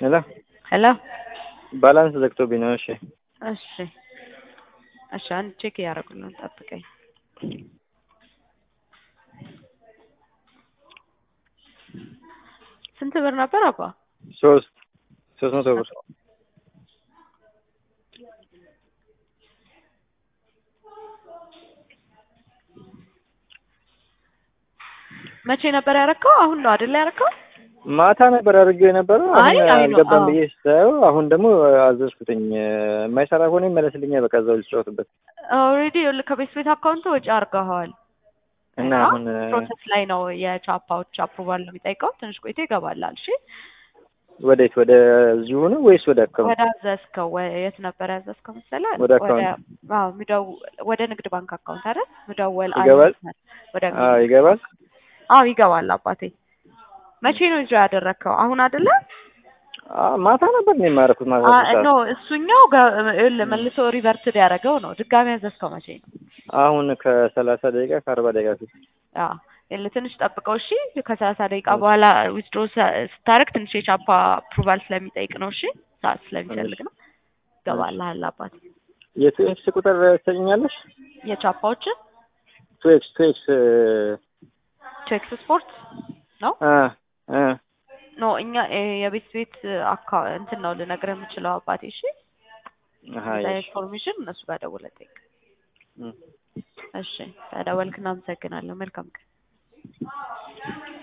ሄሎ ሄሎ ባላንስ ዘግቶብኝ ነው። እሺ እሺ እሺ፣ አንድ ቼክ እያደረጉልን ጠብቀኝ። ስንት ብር ነበር አባ? ሶስት ሶስት መቶ ብር መቼ ነበር ያረከው? አሁን ነው አይደል ያረከው? ማታ ነበር አድርጌው የነበረው። አይ አሁን አይ ነው፣ አልገባም አዎ። ብዬ ስታየው አሁን ደግሞ አዘዝኩትኝ። የማይሰራ ከሆነ ይመለስልኛል። በቃ እዛው ልጫወትበት ኦልሬዲ ከቤት ቤት አካውንት ወጪ አድርገዋል እና እና አሁን ፕሮሰስ ላይ ነው። የቻፓዎች አፕሩቫል ነው የሚጠይቀው። ትንሽ ቆይቶ ይገባላል። እሺ ወዴት ወደ እዚሁ ነው ወይስ ወደ አካውንት? ወደ አዘዝከው ወ- የት ነበር ያዘዝከው መሰለህ? ወደ አካውንት። አዎ ሚደው ወደ ንግድ ባንክ አካውንት አይደል? ምደወል ይገባል? አይመስል ወደ አዎ ይገባል። አዎ ይገባል። አባቴ መቼ ነው ይዞ ያደረግከው? አሁን አይደለ? አዎ ማታ ነበር ነው የማደርኩት። ማታ አ- ስድስት ሰዓት። ኖ እሱኛው ገ- ይኸውልህ መልሶ ሪቨርትድ ያደረገው ነው። ድጋሚ ያዘዝከው መቼ ነው? አሁን ከሰላሳ ደቂቃ ከአርባ ደቂቃ ፊት አዎ ይኸውልህ ትንሽ ጠብቀው እሺ። ከሰላሳ ደቂቃ በኋላ ዊዝድሮ ስታደርግ ትንሽ የቻፓ አፕሩቫል ስለሚጠይቅ ነው። እሺ ሰዓት ስለሚፈልግ ነው። ይገባልሃል አባቴ። የቱ ኤክስ ቁጥር ትሰጭኛለሽ? የቻፓዎችን ቱ ኤክስ ቱ ኤክስ ቼክስ ስፖርት ነው አ አ ኖ እኛ እ የቤት ቤት አካ እንትን ነው ልነግርህ የምችለው አባቴ። እሺ አሃ እዛ እሺ ኢንፎርሜሽን እነሱ ጋር ደውለህ ጠይቅ። እም። እሺ ተደወልክ፣ እናመሰግናለን። መልካም ቀን